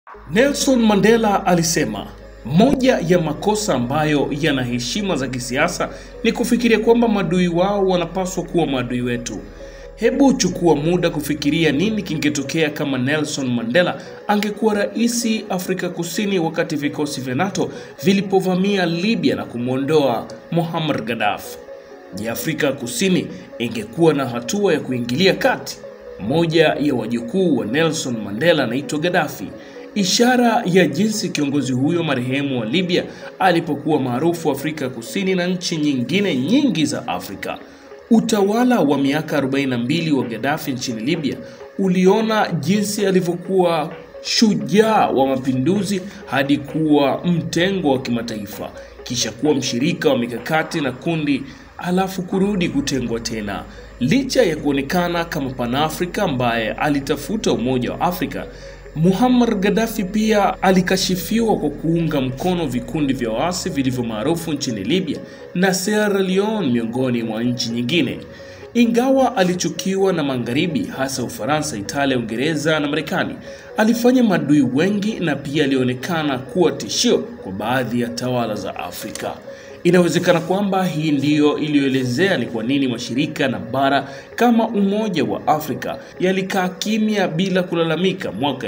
Nelson Mandela alisema moja ya makosa ambayo yana heshima za kisiasa ni kufikiria kwamba maadui wao wanapaswa kuwa maadui wetu. Hebu chukua muda kufikiria nini kingetokea kama Nelson Mandela angekuwa rais Afrika Kusini wakati vikosi vya NATO vilipovamia Libya na kumwondoa Muammar Gaddafi. Je, Afrika Kusini ingekuwa na hatua ya kuingilia kati? Moja ya wajukuu wa Nelson Mandela anaitwa Gaddafi, ishara ya jinsi kiongozi huyo marehemu wa Libya alipokuwa maarufu Afrika Kusini na nchi nyingine nyingi za Afrika. Utawala wa miaka 42 wa Gaddafi nchini Libya uliona jinsi alivyokuwa shujaa wa mapinduzi hadi kuwa mtengo wa kimataifa, kisha kuwa mshirika wa mikakati na kundi, alafu kurudi kutengwa tena. Licha ya kuonekana kama Panafrika ambaye alitafuta umoja wa Afrika, Muammar Gaddafi pia alikashifiwa kwa kuunga mkono vikundi vya waasi vilivyo maarufu nchini Libya na Sierra Leone miongoni mwa nchi nyingine. Ingawa alichukiwa na magharibi hasa Ufaransa, Italia, Uingereza na Marekani, alifanya maadui wengi na pia alionekana kuwa tishio kwa baadhi ya tawala za Afrika. Inawezekana kwamba hii ndiyo iliyoelezea ni kwa nini mashirika na bara kama Umoja wa Afrika yalikaa kimya bila kulalamika mwaka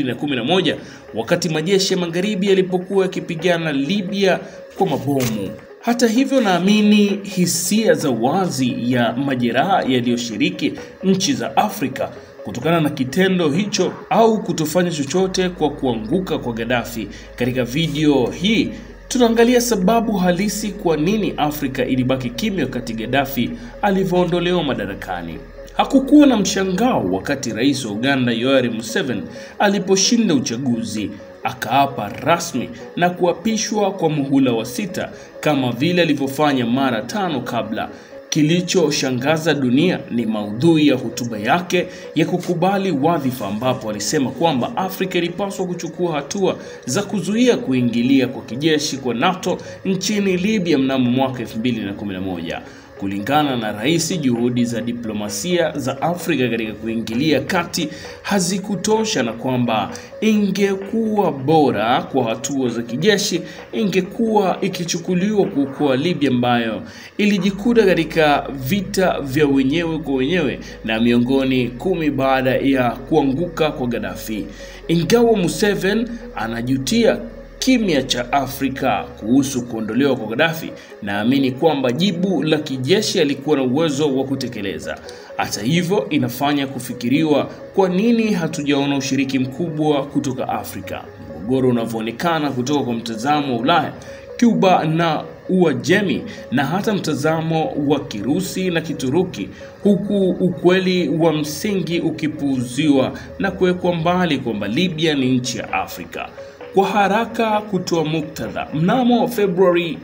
2011 wakati majeshi ya magharibi yalipokuwa yakipigana Libya kwa mabomu. Hata hivyo, naamini hisia za wazi ya majeraha yaliyoshiriki nchi za Afrika kutokana na kitendo hicho au kutofanya chochote kwa kuanguka kwa Gaddafi. Katika video hii tunaangalia sababu halisi kwa nini Afrika ilibaki kimya wakati Gaddafi alivyoondolewa madarakani. Hakukuwa na mshangao wakati rais wa Uganda Yoweri Museveni aliposhinda uchaguzi akaapa rasmi na kuapishwa kwa muhula wa sita kama vile alivyofanya mara tano kabla. Kilichoshangaza dunia ni maudhui ya hotuba yake ya kukubali wadhifa, ambapo alisema kwamba Afrika ilipaswa kuchukua hatua za kuzuia kuingilia kwa kijeshi kwa NATO nchini Libya mnamo mwaka 2011. Kulingana na rais, juhudi za diplomasia za Afrika katika kuingilia kati hazikutosha na kwamba ingekuwa bora kwa hatua za kijeshi ingekuwa ikichukuliwa kuokoa Libya ambayo ilijikuta katika vita vya wenyewe kwa wenyewe na miongoni kumi baada ya kuanguka kwa Gaddafi. Ingawa Museveni anajutia kimya cha Afrika kuhusu kuondolewa kwa Gaddafi, naamini kwamba jibu la kijeshi alikuwa na uwezo wa kutekeleza. Hata hivyo, inafanya kufikiriwa kwa nini hatujaona ushiriki mkubwa kutoka Afrika. Mgogoro unavyoonekana kutoka kwa mtazamo wa Ulaya, Cuba na Uajemi na hata mtazamo wa Kirusi na Kituruki, huku ukweli wa msingi ukipuuziwa na kuwekwa mbali kwamba Libya ni nchi ya Afrika. Kwa haraka kutoa muktadha, mnamo Februari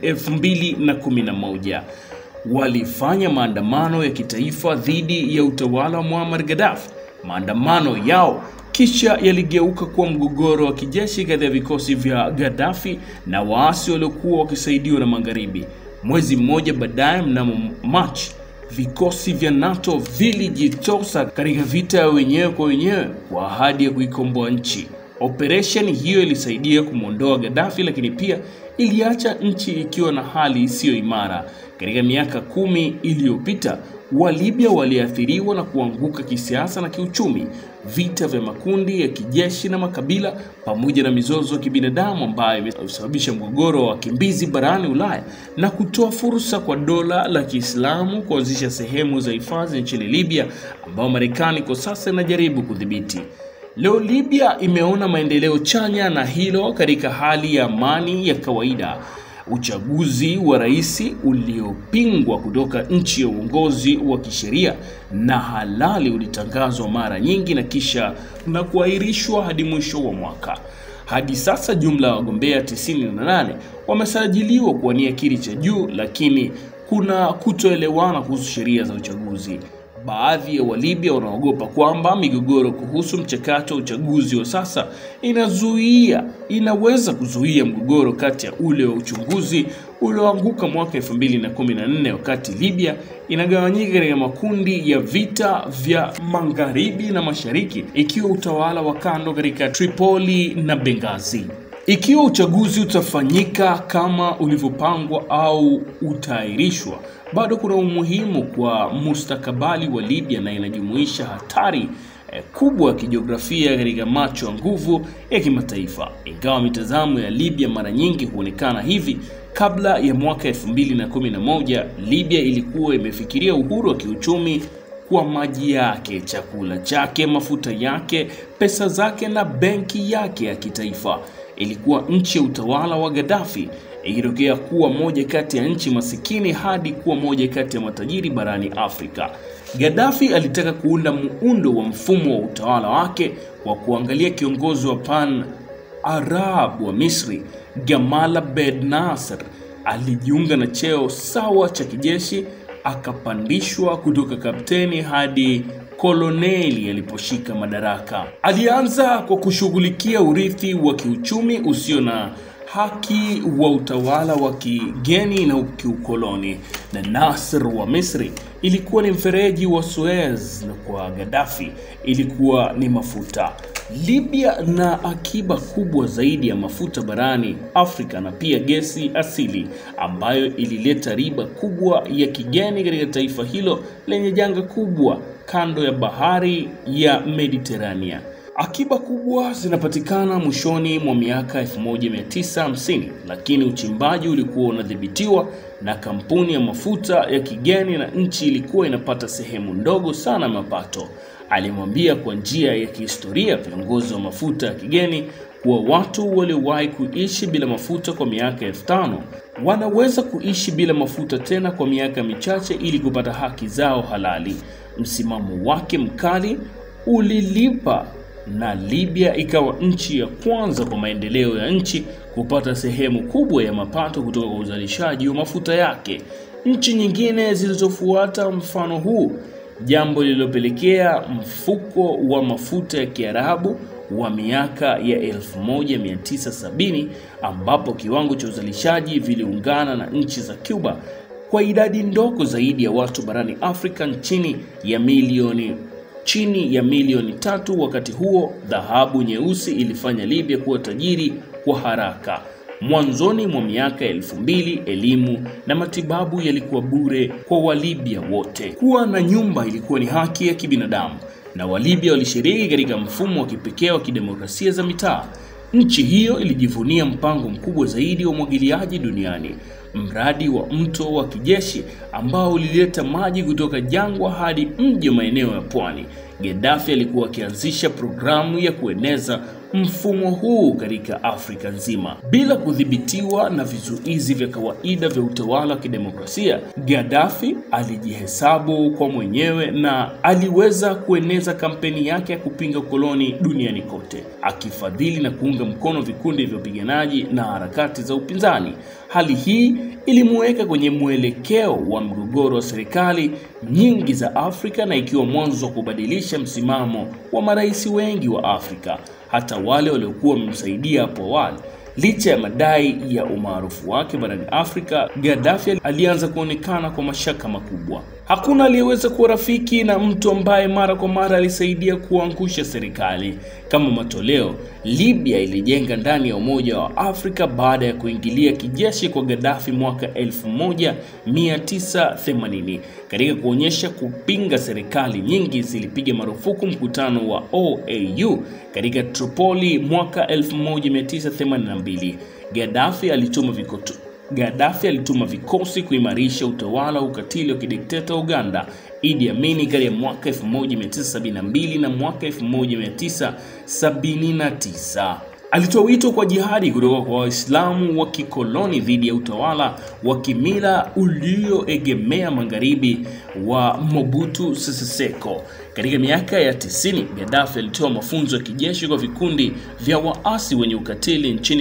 2011 walifanya maandamano ya kitaifa dhidi ya utawala wa Muammar Gaddafi. Maandamano yao kisha yaligeuka kuwa mgogoro wa kijeshi kati ya vikosi vya Gaddafi na waasi waliokuwa wakisaidiwa na magharibi. Mwezi mmoja baadaye, mnamo Machi, vikosi vya NATO vilijitosa katika vita ya wenyewe kwa wenyewe kwa ahadi ya kuikomboa nchi. Operesheni hiyo ilisaidia kumwondoa Gaddafi, lakini pia iliacha nchi ikiwa na hali isiyo imara. Katika miaka kumi iliyopita, Walibya waliathiriwa na kuanguka kisiasa na kiuchumi, vita vya makundi ya kijeshi na makabila, pamoja na mizozo ya kibinadamu ambayo imesababisha mgogoro wa wakimbizi barani Ulaya na kutoa fursa kwa dola la Kiislamu kuanzisha sehemu za hifadhi nchini Libya, ambayo Marekani kwa sasa inajaribu kudhibiti. Leo Libya imeona maendeleo chanya na hilo katika hali ya amani ya kawaida. Uchaguzi wa rais uliopingwa kutoka nchi ya uongozi wa kisheria na halali ulitangazwa mara nyingi na kisha na kuahirishwa hadi mwisho wa mwaka. Hadi sasa jumla ya wagombea 98 wamesajiliwa kuwania kiti cha juu, lakini kuna kutoelewana kuhusu sheria za uchaguzi. Baadhi ya Walibya wanaogopa kwamba migogoro kuhusu mchakato wa uchaguzi wa sasa inazuia inaweza kuzuia mgogoro kati ya ule wa uchunguzi ulioanguka mwaka 2014 wakati Libya inagawanyika katika makundi ya vita vya magharibi na mashariki, ikiwa utawala wa kando katika Tripoli na Benghazi. Ikiwa uchaguzi utafanyika kama ulivyopangwa au utaahirishwa, bado kuna umuhimu kwa mustakabali wa Libya na inajumuisha hatari eh, kubwa ya kijiografia katika macho ya nguvu ya kimataifa. Ingawa mitazamo ya Libya mara nyingi huonekana hivi, kabla ya mwaka 2011 Libya ilikuwa imefikiria uhuru wa kiuchumi kwa maji yake, chakula chake, mafuta yake, pesa zake na benki yake ya kitaifa. Ilikuwa nchi ya utawala wa Gaddafi, ikitokea kuwa moja kati ya nchi masikini hadi kuwa moja kati ya matajiri barani Afrika. Gaddafi alitaka kuunda muundo wa mfumo wa utawala wake kwa kuangalia kiongozi wa pan Arab wa Misri Gamal Abdel Nasser alijiunga na cheo sawa cha kijeshi, akapandishwa kutoka kapteni hadi koloneli aliposhika madaraka. Alianza kwa kushughulikia urithi wa kiuchumi usio na haki wa utawala wa kigeni na kiukoloni, na Nasser wa Misri ilikuwa ni mfereji wa Suez, na kwa Gaddafi ilikuwa ni mafuta. Libya na akiba kubwa zaidi ya mafuta barani Afrika na pia gesi asili ambayo ilileta riba kubwa ya kigeni katika taifa hilo lenye janga kubwa kando ya bahari ya Mediterania. Akiba kubwa zinapatikana mwishoni mwa miaka 1950 lakini uchimbaji ulikuwa unadhibitiwa na kampuni ya mafuta ya kigeni na nchi ilikuwa inapata sehemu ndogo sana ya mapato. Alimwambia kwa njia ya kihistoria viongozi wa mafuta ya kigeni kuwa watu waliowahi kuishi bila mafuta kwa miaka elfu tano wanaweza kuishi bila mafuta tena kwa miaka michache ili kupata haki zao halali. Msimamo wake mkali ulilipa na Libya ikawa nchi ya kwanza kwa maendeleo ya nchi kupata sehemu kubwa ya mapato kutoka kwa uzalishaji wa mafuta yake. Nchi nyingine zilizofuata mfano huu, jambo lililopelekea mfuko wa mafuta ya Kiarabu wa miaka ya 1970 ambapo kiwango cha uzalishaji viliungana na nchi za Cuba kwa idadi ndogo zaidi ya watu barani Afrika chini ya milioni chini ya milioni tatu. Wakati huo dhahabu nyeusi ilifanya Libya kuwa tajiri kwa haraka. Mwanzoni mwa miaka elfu mbili elimu na matibabu yalikuwa bure kwa Walibya wote. Kuwa na nyumba ilikuwa ni haki ya kibinadamu, na Walibya walishiriki katika mfumo wa kipekee wa kidemokrasia za mitaa. Nchi hiyo ilijivunia mpango mkubwa zaidi wa umwagiliaji duniani, mradi wa mto wa kijeshi ambao ulileta maji kutoka jangwa hadi mji wa maeneo ya pwani. Gaddafi alikuwa akianzisha programu ya kueneza mfumo huu katika Afrika nzima bila kudhibitiwa na vizuizi vya kawaida vya utawala wa kidemokrasia. Gaddafi alijihesabu kwa mwenyewe na aliweza kueneza kampeni yake ya kupinga ukoloni duniani kote, akifadhili na kuunga mkono vikundi vya wapiganaji na harakati za upinzani. Hali hii ilimuweka kwenye mwelekeo wa mgogoro wa serikali nyingi za Afrika na ikiwa mwanzo wa kubadilisha msimamo wa marais wengi wa Afrika, hata wale waliokuwa wamemsaidia hapo awali. Licha ya madai ya umaarufu wake barani Afrika, Gaddafi alianza kuonekana kwa mashaka makubwa. Hakuna aliyeweza kuwa rafiki na mtu ambaye mara kwa mara alisaidia kuangusha serikali. Kama matoleo, Libya ilijenga ndani ya Umoja wa Afrika baada ya kuingilia kijeshi kwa Gaddafi mwaka 1980. Katika kuonyesha kupinga serikali nyingi zilipiga marufuku mkutano wa OAU katika Tripoli mwaka 1982. Gaddafi alituma vikoto Gaddafi alituma vikosi kuimarisha utawala wa ukatili wa kidikteta Uganda Idi Amin kati ya mwaka 1972 na mwaka 1979. Alitoa wito kwa jihadi kutoka kwa Waislamu wa kikoloni dhidi ya utawala wa kimila ulioegemea magharibi wa Mobutu Sese Seko. Katika miaka ya 90, Gaddafi alitoa mafunzo ya kijeshi kwa vikundi vya waasi wenye ukatili nchini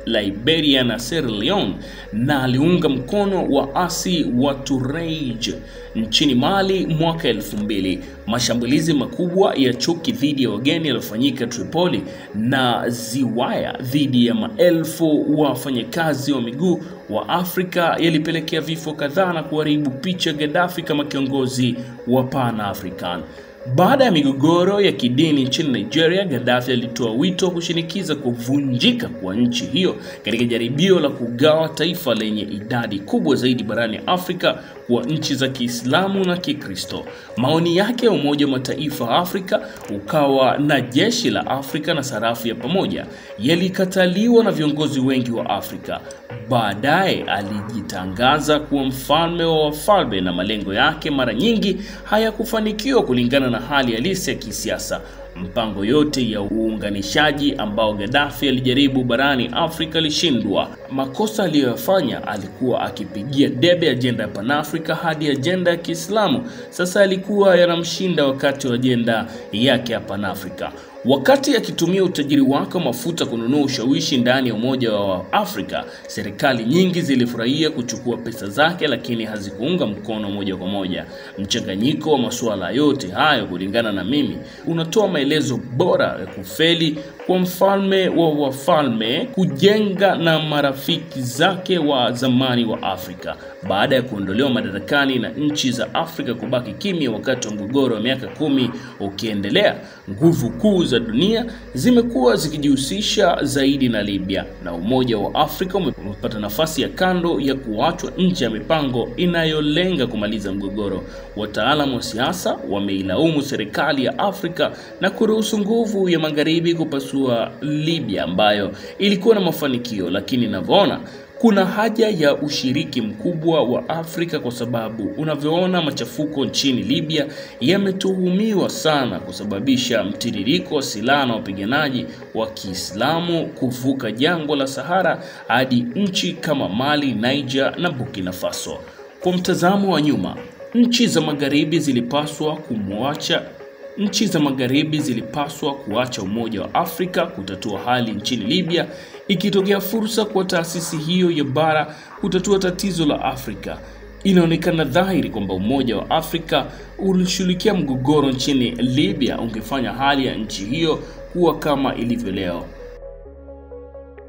Liberia na Sierra Leone na aliunga mkono waasi wa Tuareg nchini Mali mwaka elfu mbili. Mashambulizi makubwa ya chuki dhidi ya wageni yaliyofanyika Tripoli na Ziwaya dhidi ya maelfu wafanyakazi wa miguu wa Afrika yalipelekea vifo kadhaa na kuharibu picha Gaddafi kama kiongozi wa Pan-African. Baada ya migogoro ya kidini nchini Nigeria, Gaddafi alitoa wito wa kushinikiza kuvunjika kwa nchi hiyo katika jaribio la kugawa taifa lenye idadi kubwa zaidi barani Afrika kwa nchi za Kiislamu na Kikristo. Maoni yake ya Umoja wa Mataifa Afrika ukawa na jeshi la Afrika na sarafu ya pamoja yalikataliwa na viongozi wengi wa Afrika. Baadaye alijitangaza kuwa mfalme wa wafalme na malengo yake mara nyingi hayakufanikiwa kulingana na hali halisi ya kisiasa. Mpango yote ya uunganishaji ambao Gaddafi alijaribu barani Afrika alishindwa. Makosa aliyoyafanya, alikuwa akipigia debe ajenda ya Pan-Afrika hadi ajenda ya Kiislamu. Sasa alikuwa yanamshinda wakati wa ajenda yake ya Pan-Afrika. Wakati akitumia utajiri wake wa mafuta kununua ushawishi ndani ya Umoja wa Afrika, serikali nyingi zilifurahia kuchukua pesa zake, lakini hazikuunga mkono moja kwa moja. Mchanganyiko wa masuala yote hayo, kulingana na mimi, unatoa maelezo bora ya kufeli kwa mfalme wa wafalme kujenga na marafiki zake wa zamani wa Afrika baada ya kuondolewa madarakani na nchi za Afrika kubaki kimya wakati wa mgogoro wa miaka kumi ukiendelea. Nguvu kuu za dunia zimekuwa zikijihusisha zaidi na Libya na Umoja wa Afrika umepata nafasi ya kando ya kuachwa nje ya mipango inayolenga kumaliza mgogoro. Wataalamu wa siasa wameilaumu serikali ya Afrika na kuruhusu nguvu ya magharibi kupasua Libya ambayo ilikuwa na mafanikio, lakini inavyoona kuna haja ya ushiriki mkubwa wa Afrika kwa sababu unavyoona machafuko nchini Libya yametuhumiwa sana kusababisha mtiririko wa silaha na wapiganaji wa Kiislamu kuvuka jangwa la Sahara hadi nchi kama Mali, Niger na Burkina Faso. Kwa mtazamo wa nyuma, nchi za magharibi zilipaswa kumwacha Nchi za magharibi zilipaswa kuacha Umoja wa Afrika kutatua hali nchini Libya, ikitokea fursa kwa taasisi hiyo ya bara kutatua tatizo la Afrika. Inaonekana dhahiri kwamba Umoja wa Afrika ulishughulikia mgogoro nchini Libya ungefanya hali ya nchi hiyo kuwa kama ilivyo leo.